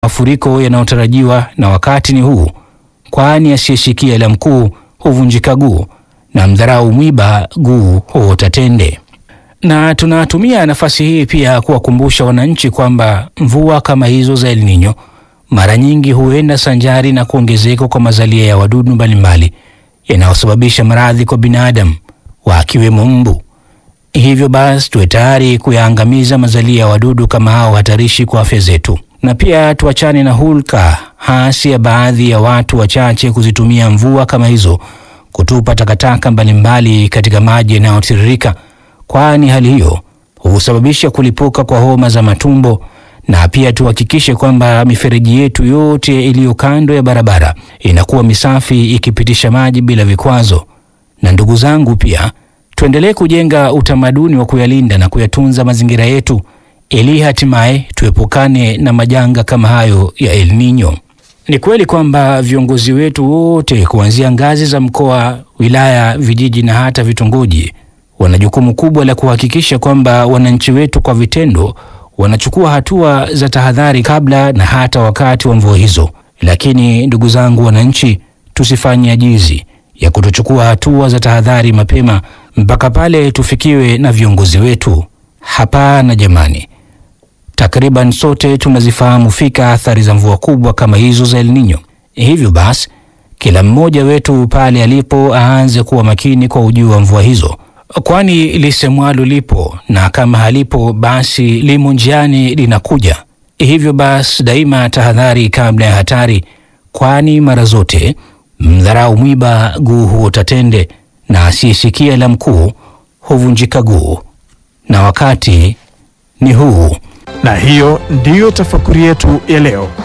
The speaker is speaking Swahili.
mafuriko yanayotarajiwa na wakati ni huu, kwani asiyeshikia la mkuu huvunjika guu na mdharau mwiba guu huota tende. Na tunatumia nafasi hii pia kuwakumbusha wananchi kwamba mvua kama hizo za El Nino mara nyingi huenda sanjari na kuongezeka kwa mazalia ya wadudu mbalimbali yanayosababisha maradhi kwa binadamu wakiwemo mbu. Hivyo basi tuwe tayari kuyaangamiza mazalia ya wadudu kama hao hatarishi kwa afya zetu, na pia tuachane na hulka hasi ya baadhi ya watu wachache kuzitumia mvua kama hizo kutupa takataka mbalimbali katika maji yanayotiririka, kwani hali hiyo husababisha kulipuka kwa homa za matumbo. Na pia tuhakikishe kwamba mifereji yetu yote iliyo kando ya barabara inakuwa misafi ikipitisha maji bila vikwazo. Na ndugu zangu, pia tuendelee kujenga utamaduni wa kuyalinda na kuyatunza mazingira yetu ili hatimaye tuepukane na majanga kama hayo ya El Nino. Ni kweli kwamba viongozi wetu wote kuanzia ngazi za mkoa, wilaya, vijiji na hata vitongoji wana jukumu kubwa la kuhakikisha kwamba wananchi wetu kwa vitendo wanachukua hatua za tahadhari kabla na hata wakati wa mvua hizo. Lakini ndugu zangu wananchi, tusifanye ajizi ya kutochukua hatua za tahadhari mapema mpaka pale tufikiwe na viongozi wetu. Hapana jamani, takriban sote tunazifahamu fika athari za mvua kubwa kama hizo za El Nino. Hivyo basi, kila mmoja wetu pale alipo aanze kuwa makini kwa ujio wa mvua hizo, kwani lisemwalo lipo na kama halipo basi limo njiani linakuja. Hivyo basi, daima tahadhari kabla ya hatari, kwani mara zote mdharau mwiba guu huota tende, na asiyesikia la mkuu huvunjika guu, na wakati ni huu. Na hiyo ndiyo tafakuri yetu ya leo.